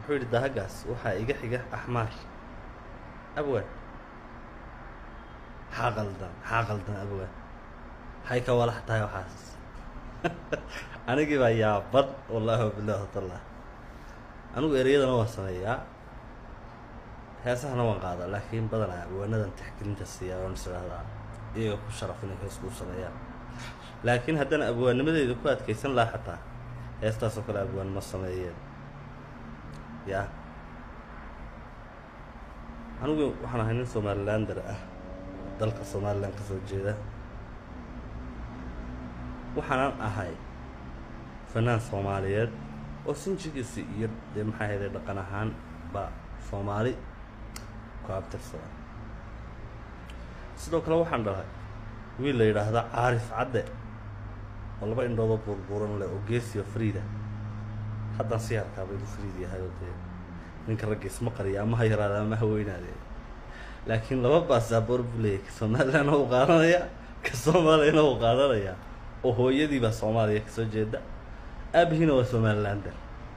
wuxuu yidhi dahagaas waxaa iga xiga axmaar abwaan maxaa qaldan maxaa qaldan abwaan maxay ka walax tahay waxaas anigii baa yaaban wallaahi wabilahi watallah anigu ereyadana waan sameeyaa heesahana waan qaadaa laakiin badanaa abwaanadan taxgelinta siiyaa waan is idhahdaa iyaga ku sharaf inay hees kuu sameeyaan laakiin haddana abwaannimadeyda ku adkaysan laha xataa heestaasoo kale abwaan ma sameeyeen ya anigu waxaan ahay nin somalilander ah dalka somalilan ka soo jeeda waxaanan ahay fanaan soomaaliyeed oo sinjigiisi iyo dee maxaa hayday dhaqan ahaan ba soomaali ku abtirsada sidoo kale waxaan dhalay wiil la yidhaahda caarif cadde oo laba indhoodoo buurbuuran leh oo geesiyo friida haddaan sii harkaaba inuu friid yahay oo dee ninka ragga isma qariya ama ha yaraada ama ha weynaade laakiin laba baasaboor buu leeyahy ka somalilandna uu qaadanaya ka soomaaliyana uu qaadanaya oo hooyadii baa soomaaliya kasoo jeeda aabihiina waa somalilander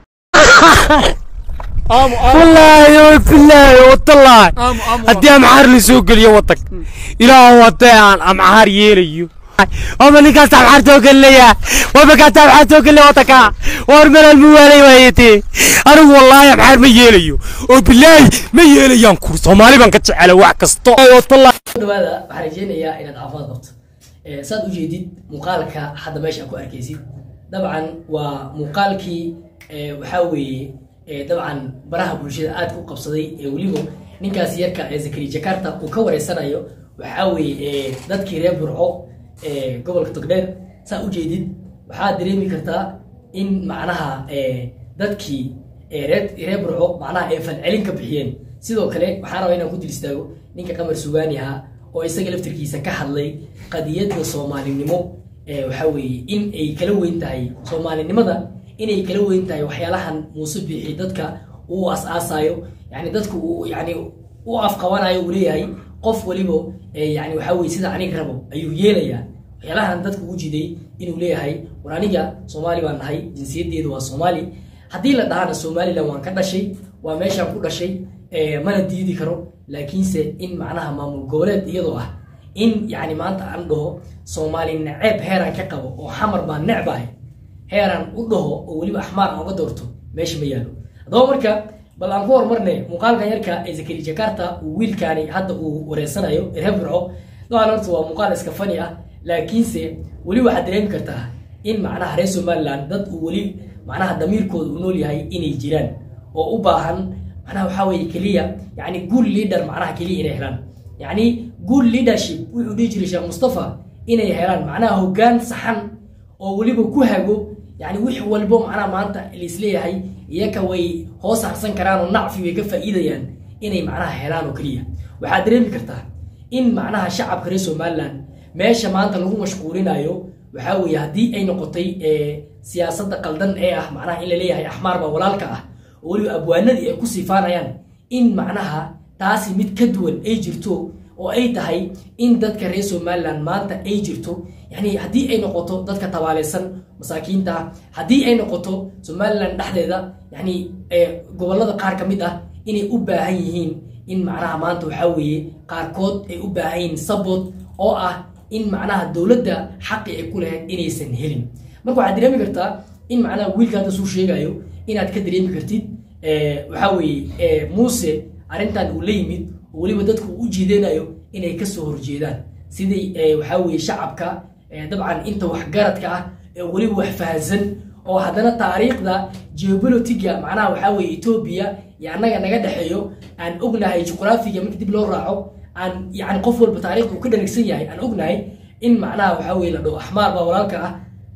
wallaahi oo bilaahi watallahi haddii amxaar la soo geliyo wadag ilaahu haddii aan amxaar yeelayo waba ninkaas amxaar soo gelinaya waba kaas amxaar soo gelinaya wadanka war melal ma waalay waayete anigu wallaahi amxaar ma yeelayo oo bilaahi ma yeelayaan kur soomaali baan ka jecela wax kasto watallahi dhawaada waxaan rajeynayaa inaad caafimaad qabto Eh, saad ujeedid muuqaalka hadda meesha ku arkaysid dabcan waa muuqaalkii eh, waxaa weeye eh, dabcan baraha bulshada aad ku qabsaday ee weliba ninkaas yarka ee zakari jakarta uu ka wareysanayo waxaa weeye eh, dadkii reer burco ee gobolka togdheer saa ujeedid waxaad dareemi kartaa in macnaha eh, dadkii ee reer reer burco macnaha ay falcelin ka bixiyeen sidoo kale waxaan rabaa inaan ku dil istaago ninka qamar sugaani ahaa oo isaga laftirkiisa ka hadlay qadiyadda soomaalinimo ee waxaa weeye in ay kala weyn tahay soomaalinimada inay kala weyn tahay waxyaalahan muuse biixi dadka uu as-aasayo yani dadku uu yani u afqabanayo uu leeyahay qof waliba ee yani waxaa weye sida aniga rabo ayuu yeelayaa waxyaalahan dadku u jiday inuu leeyahay war aniga soomaali baan nahay jinsiyadeedu waa soomaali haddii la dhahana somalilan waan ka dhashay waa meeshaan ku dhashay eh, mana diidi karo laakiinse in macnaha maamul goboleed iyadoo ah in yani maanta aan dhaho soomaali naceeb heeraan ka qabo oo xamar baan necbahay heeraan u dhaho oo weliba axmaar aan uga doorto meesha ma yaalo haddaba marka bal aan ku horumarne muuqaalkan yarka ee zakari jakarta uu wiilkaani hadda uu wareysanayo reer burco dabcan horta waa muuqaal iska fani ah laakiinse weli waxaad dareemi kartaa in macnaha reer somaliland dad uu weli macnaha damiirkooda u nool yahay inay jiraan oo u baahan macnaha waxaa weeye keliya yani good leader macnaha keliya inay helaan yani good leadership wuxuu dhihi jiray sheekh mustafa inay helaan macnaha hoggaan saxan oo weliba ku hago yani wix walbo macnaha maanta laisleeyahay iyaka way hoos harsan karaan oo nacfi way ka faa'iidayaan inay macnaha helaan oo keliya waxaad dareemi kartaa in macnaha shacabka reer somaliland meesha maanta lagu mashquulinayo waxaa weeye haddii ay noqotay eh, siyaasadda qaldan ee ah macnaha in la leeyahay axmaar baa walaalka ah oo weliba abwaanadii ay ku siifaanayaan in macnaha taasi mid ka duwan ay jirto oo ay tahay in dadka reer somaliland maanta ay jirto yani haddii ay noqoto dadka tabaaleysan masaakiinta haddii ay noqoto somaliland dhexdeeda yani eh, gobolada qaar ka mid ah inay u baahan yihiin in macnaha maanta waxaa weeye qaarkood ay u baahan yihiin sabot oo ah in macnaha dowladda xaqi ay ku lahayd inaysan helin marka waxaad dareemi kartaa in macnaha wiilka hadda suu sheegayo inaad ka dareemi kartid eh, waxaa weeye eh, muuse arrintan uu la yimid oo weliba dadku u jiidanayo inay kasoo horjeedaan sidii eh, waxaa weeye shacabka eh, dabcan inta waxgaradka ah ee weliba wax fahansan oo haddana taariikhda geopolitiga macnaha waxaa weeye etoobiya iyo annaga naga dhexeeyo aan ognahay juqraafiga marka dib loo raaco aan yani qof walba taariikhda uu ka dhanagsan yahay aan ognahay in macnaha waxaa weye la dhaho axmaar baa walaalka ah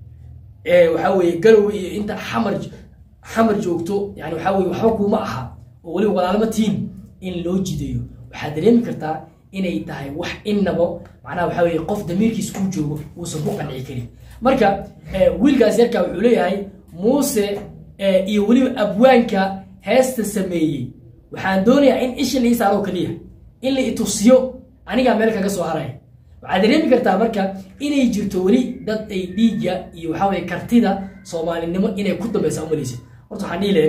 ee waxaa weeye garowe iyo inta xamar xamar joogto yani waxaa weye waxba kuuma aha oo weliba walaalma tiin in loo jidayo waxaad dareemi kartaa inay tahay wax innaba macnaha waxaa weye qof damiirkiis ku joogo uusan ku qanci karin marka eh, wiilkaas yarka wuxuu leeyahay muuse eh, iyo weliba abwaanka heesta sameeyey waxaan doonayaa in isha la ii saaro keliya in la itusiyo anigaa meel kaga soo haraya waxaad dareemi kartaa marka inay jirto weli dad ay dhiigga iyo waxaa weye kartida soomaalinimo inay ku dambaysa umalaysid horta waxaan dhihi lahayn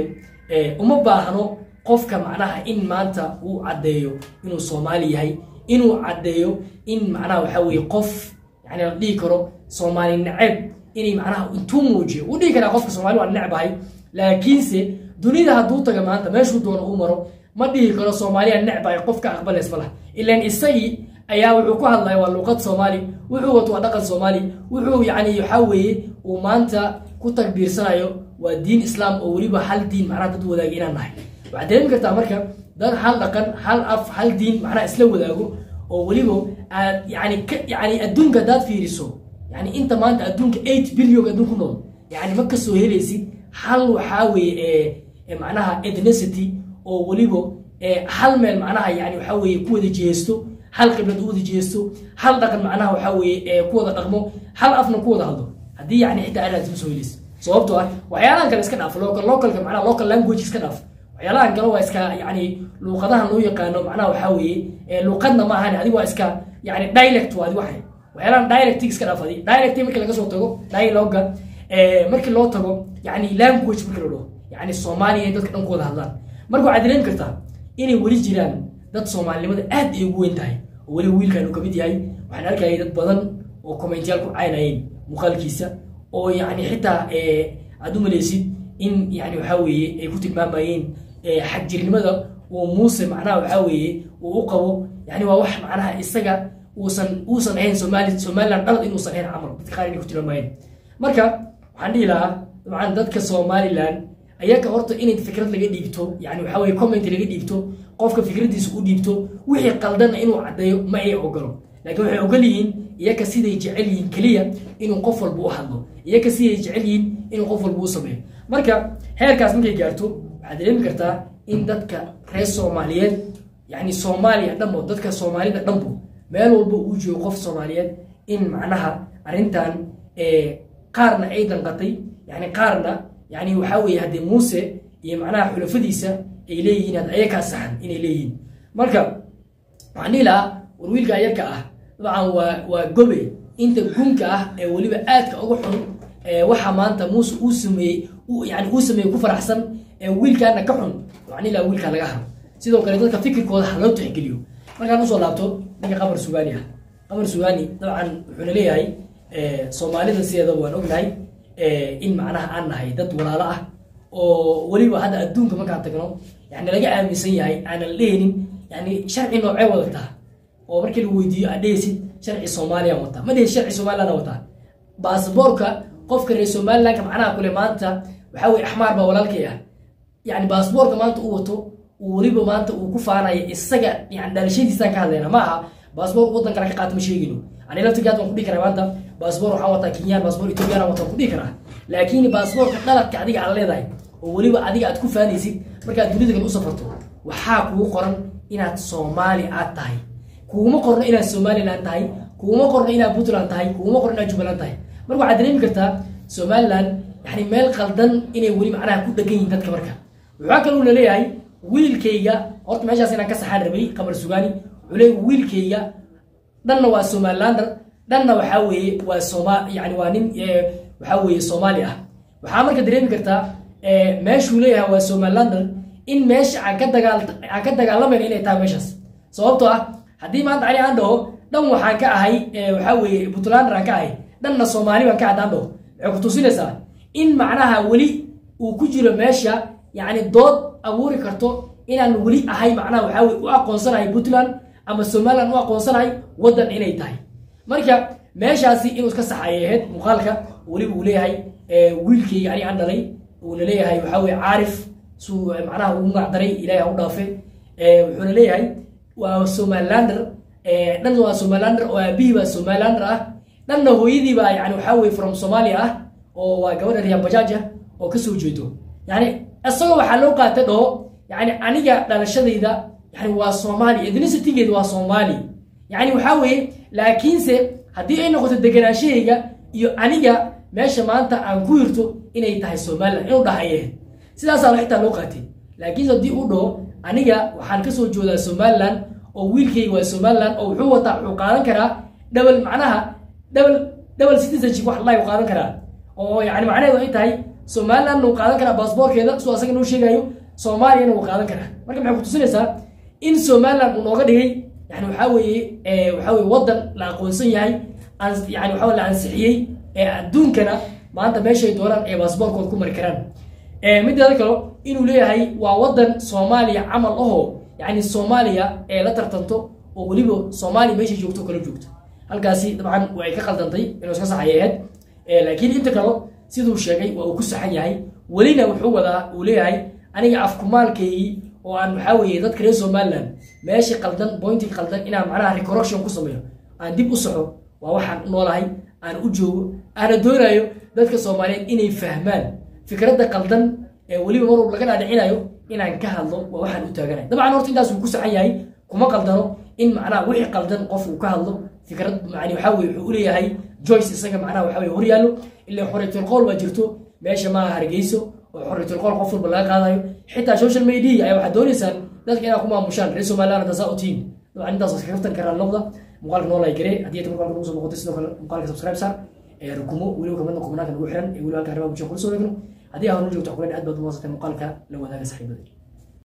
Eh, uma baahno qofka macnaha in maanta uu caddeeyo inuu soomaali yahay inuu caddeeyo in macnaha waxa weeye qof yani la dhihi karo soomaali neceb inay macnaha intuu muujiyo uu dhihi karaa qofka soomaali waa necbahay laakiinse dunida hadduu taga maanta meeshuu doono uu maro ma dhihi karo soomaaliya necbahay qofka aqbalays ma laha ilaan isagii ayaa wuxuu ku hadlaya waa luuqad soomaali wuxuu wato waa dhaqan soomaali wuxuu yani waxaa weeye uu maanta ku takbiirsanayo waa diin islaam oo weliba hal diin macnaha dad wadaaga inaan nahay waxaad dareemi kartaa marka dad hal dhaqan hal af hal diin macnaha isla wadaago oo weliba aad yani ka yani adduunka haddaad fiiriso yani inta maanta adduunka eight billion adduun ku nool yani ma kasoo helaysid hal waxaa weeye ee ee macnaha ethnicity oo weliba ee hal meel macnaha yani waxaa weeye ku wada jeesto hal qiblad u wada jeesto hal dhaqan macnaha waxaa weeye ee ku wada dhaqmo hal afna ku wada hadlo haddii yani xitaa aad ma soo helaysid sababtoo ah waxyaalahan kale iska dhaaf local localka macnaha local language iska dhaaf waxyaalahan kale waa iska yani luuqadahan loo yaqaano macnaha waxaa weeye ee luuqadna ma ahan adiga waa iska yani dialect waa adi waxay waxyaalahan dialect iska dhaaf adi dialect markii laga soo tago dialoga ee markii loo tago yani language markii la dhaho yani soomaaliya dadka dhan ku wada hadlaan marka waxaad dareemi kartaa inay weli jiraan dad soomaalinimada aad ay ugu weyn tahay oo weliba wiilkan uu kamid yahay waxaan arkayay dad badan oo commentayaal ku caynayeen muuqaalkiisa oo yani xitaa aad u malaysid in yani waxaa weeye ay ku tilmaamayeen xagjirnimada uu muuse macnaha waxaa weeye uu u qabo yani waa wax macnaha isaga uusan uusan ahayn somali somaliland dhalad inuusan ahayn camal dadka qaar inay ku tilmaamayeen marka waxaan dhihi lahaa dabcan dadka somaliland ayaga horta inay fikrad laga dhiibto yani waxaa weye comment laga dhiibto qofka fikradiisa u dhiibto wixii qaldanna inuu caddeeyo ma ay ogolo laakiin waxay ogol yihiin iyaga siday jecel yihiin keliya inuu qof walba u hadlo iyaga siday jecel yihiin inuu qof walba u sameeyo marka heerkaas markay gaarto waxaad dareemi kartaa in dadka reer soomaaliyeed yani soomaaliya dhanbo dadka soomaalida dhanbo meel walba uu joogo qof soomaaliyeed in macnaha arrintan qaarna ay danqatay yani qaarna yani waxaa weeye haddee muuse iyo macnaha xulafadiisa ay leeyihiin had ayakaa saxan inay leeyihiin marka waxaan dhihi lahaa war wiilka ayarka ah dabcan waa waa gobe inta gunka ah ee weliba aadka uga xun waxa maanta muuse uu sameeyey yani uu sameeyey ku faraxsan ee wiilkaana ka xun waxaan dhihi lahaa wiilkaa laga haro sidoo kale dadka fikirkooda ha loo tixgeliyo markaan usoo laabto ninka qamar sugaani ah qamar sugaani dabcan wuxuuna leeyahay soomaalida sideedaba waan ognahay in macnaha aan nahay dad walaalo ah oo weliba hadda adduunka markaan tagno yani laga aaminsan yahay aanan lehnin yani sharci noocee wadataa oo markii lagu weydiiyo aad dhehaysid sharci soomaaliya wataa ma dhihi sharci somaliland wataa baasboorka qofka reer somalilandka macnaha kule maanta waxaa weye axmaar baa walaalkay ah yani baasboorka maanta uu wato uu weliba maanta uu ku faanayo isaga yani dhalashadiisaan ka hadlayna ma aha baasboor waddan kale ka qaata ma sheegino ani laftigaad waan ku dhihi karaa maanta baasboor waxaan wataa kenyaan baasboor ethoobiyan wataan ku dhihi karaa laakiin baasboorka dhaladka adiga aad leedahay oo weliba adiga aad ku faanaysid markaad dunida kale u safarto waxaa kugu qoran inaad soomaali aad tahay kuguma qorno inaad somaliland tahay kuguma qorno inaad puntland tahay kuguma qorno inaad jubbaland tahay marka waxaad dareemi kartaa somaliland yani meel qaldan inay weli macnaha ku dhegan yihin dadka marka waxaa kaloo laleeyahay wiilkayga horta meeshaas inaan ka saxaan rabay qamar sugaani wuxuu leeyahy wiilkayga dhanna waa somalilander dhanna waxaa weeye waa soma yani waa nin waxaa weeye soomaali ah waxaa marka dareemi kartaa meeshuu leeyahay waa somalilander in meesha aan ka dagaal aan ka dagaalamayna inay tahay meeshaas sababtoo ah haddii maanta ani aan dhaho dhan waxaan ka ahay waxaa weeye puntlander aan ka ahay dhanna soomaali baan ka haddaan dhaho waxay ku tusinaysaa in macnaha weli uu ku jiro meesha yani dood abuuri karto inaan weli ahay macnaha waxaa weye u aqoonsanahay puntland ama somaliland u aqoonsanahay waddan inay tahay marka meeshaasi inuu iska sax ayay ahayd muuqaalka weliba uu leeyahay wiilkayga ani aan dhalay uuna leeyahay waxaa weye caarif suu macnaha ugu magacdaray ilahay ha u dhaafe wuxuuna leeyahay waa somalilander dhan waa somalilander oo aabihii baa somalilander ah dhanna hooyadii baa yani waxaa weye from somalia ah oo waa gabadha riyaa bajaaja oo kasoo jeedo yani isagoo waxaa loo qaata dhaho yani aniga dhalashadayda yani waa soomaali ethnicitigeed waa soomaali yani waxaa weeye laakiinse haddii ay noqoto deganaashahayga iyo aniga meesha maanta aan ku hirto inay tahay somaliland inuu dhahaye sidaasaa xitaa loo qaatay laakiinse haddii uu dhaho aniga waxaan kasoo joodaa somaliland oo wiilkayga waa somaliland oo wuxuu wataa wuxuu qaadan karaa double macnaha double double citizenship wax laay qaadan karaa oo yani macnaheedu ay tahay somalilandna wuu qaadan karaa baasboorkeeda suu asaga noo sheegayo soomaaliyana wuu qaadan karaa marka maxay kutusinaysaa in somaliland uu nooga dhigay yani waxaa weeye eh, waxaa weeye wadan la aqoonsan yahay ans- yani waxaa weye la ansixiyey ee adduunkana maanta meeshay doonaan ay baasboorkooda ku mari karaan Eh, mideeda kale inuu leeyahay waa wadan soomaaliya camal ahoo yani soomaaliya ee la tartanto oo weliba soomaaliya meeshay joogto kala joogto halkaasi dabcan way ka qaldantay inuu iska saxayay ahayd Eh, laakiin inta kale siduu sheegay waa uu ku saxan yahay welina wuxuu wadaa uu leeyahay aniga afkumaalkaygii oo aan waxaa weeye dadka reer somaliland meesha qaldan bointii qaldan inaan macnaha recorrection ku sameeyo aan dib u soxo waa waxaan u noolahay aan u joogo aana doonayo dadka soomaaliyeed inay fahmaan fikradda qaldan ee weliba mar walba laga dhaadhicinayo inaan ka hadlo waa waxaan u taaganahay dabcan horta intaas wuu ku saxan yahay kuma qaldano in macnaha wixii qaldan qof uu ka hadlo fikrad yani waxaa weye wuxuu uleeyahay joyce isaga macnaha waxaa weye horyaallo ilaa xoriytul qowl baa jirto meesha maaha hargeyso oo xoriytul qowl qof walba laga qaadayo xitaa social media ayaa waxaad dooneysaan dadka inaad ku maamushaan reer somaliland hadda saa u tihiin dabcan intaas waa iska kaftan karaa noqda muuqaalka noo like garee haddii aad muuqaalka nagu soo boqotay sidoo kale muuqaalka subscribe saar ee rukumo weliba kamidna kubnaanka nagu xiran ee weliba halka arrimaha bulshada kula soo eegno haddii aad noo joogto xukuleen aad baad u maasatay muuqaalka la wadaaga saaxiibada